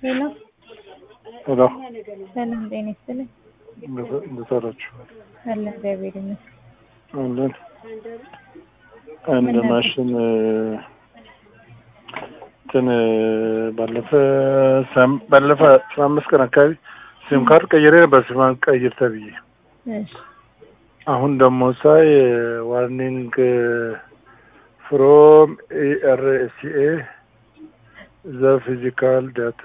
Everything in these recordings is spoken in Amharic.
ሄሎ ሄሎ ሰላም ጤና ይስጥልኝ። እንዴት ዋላችሁ? አለ እግዚአብሔር ይመስገን። አለን አንድ ማሽን እንትን ባለፈ ሳም- ባለፈ አስራ አምስት ቀን አካባቢ ሲም ካርድ ቀይሬ ነበር ሲም ካርድ ቀይር ተብዬ እሺ አሁን ደግሞ ሳይ ዋርኒንግ ፍሮም ኤአርኤስኤ ዘ ፊዚካል ዳታ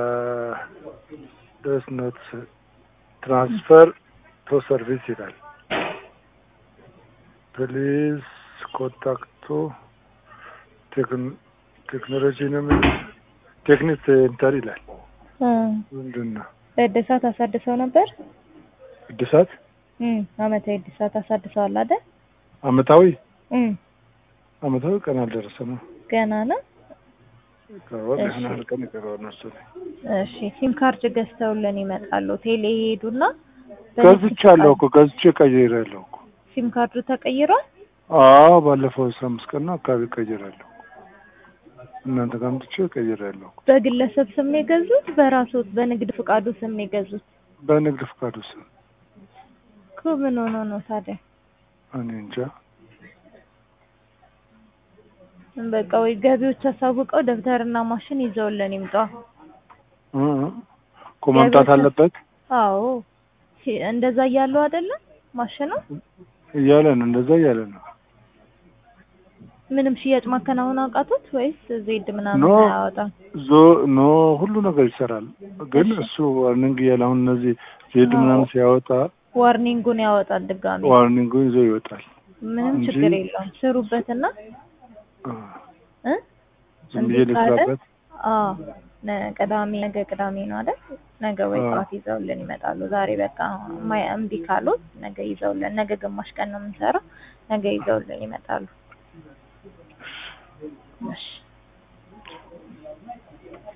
ደስ ኖት ትራንስፈር ቶ ሰርቪስ ይላል። ፕሊዝ ኮንታክቱ ቴክኖሎጂ ነው የሚለው ቴክኒክ ሴንተር ይላል። እ ምንድን ነው እድሳት አሳድሰው ነበር። እድሳት እም አመታዊ እድሳት አሳድሰዋል አይደል? አመታዊ እም አመታዊ ቀን አልደረሰ ነው ገና ነው። ይቀረዋል። እሺ። ይህን ያህል ቀን ይቀረዋል መሰለኝ። እሺ ሲም ካርድ ገዝተውልን ይመጣሉ። ቴሌ ይሄዱና ገዝቻለሁ እኮ ገዝቼ ቀይሬያለሁ እኮ። ሲም ካርዱ ተቀይሯል። አዎ ባለፈው አስራ አምስት ቀን ነው አካባቢ ቀይሬያለሁ። እናንተ ጋር አምጥቼ ቀይሬያለሁ እኮ በግለሰብ ስም ነው የገዙት፣ በራስዎት በንግድ ፍቃዱ ስም ነው የገዙት። በንግድ ፍቃዱ ስም። እኮ ምን ሆኖ ነው ታዲያ? እኔ እንጃ በቃ ወይ ገቢዎች አሳውቀው ደብተርና ማሽን ይዘውልን ይምጣ። እ እ እኮ መምጣት አለበት አዎ ሲ- እንደዛ እያሉ አይደለም ማሽኑ እያለ ነው እንደዛ እያለ ነው። ምንም ሽያጭ ማከናወን አውቃቶት ወይስ ዜድ ምናምን ኖ አያወጣም? ዞ ኖ ሁሉ ነገር ይሰራል። ግን እሺ። እሱ ዋርኒንግ እያለ አሁን እነዚህ ዜድ አዎ። ምናምን ሲያወጣ ዋርኒንጉን ያወጣል ድጋሚ። ዋርኒንጉን ይዞ ይወጣል። ምንም እንጂ- ችግር የለውም። ስሩበትና እ እ ዝም ብዬ እምቢ ካለ ልስራበት። አዎ ነ- ቅዳሜ ነገ ቅዳሜ ነው አይደል? ነገ ወይ አዎ። ጠዋት ይዘውልን ይመጣሉ። ዛሬ በቃ ማይ እምቢ ካሉት ነገ ይዘውልን ነገ ግማሽ ቀን ነው የምንሰራው። ነገ ይዘውልን ይመጣሉ። እሺ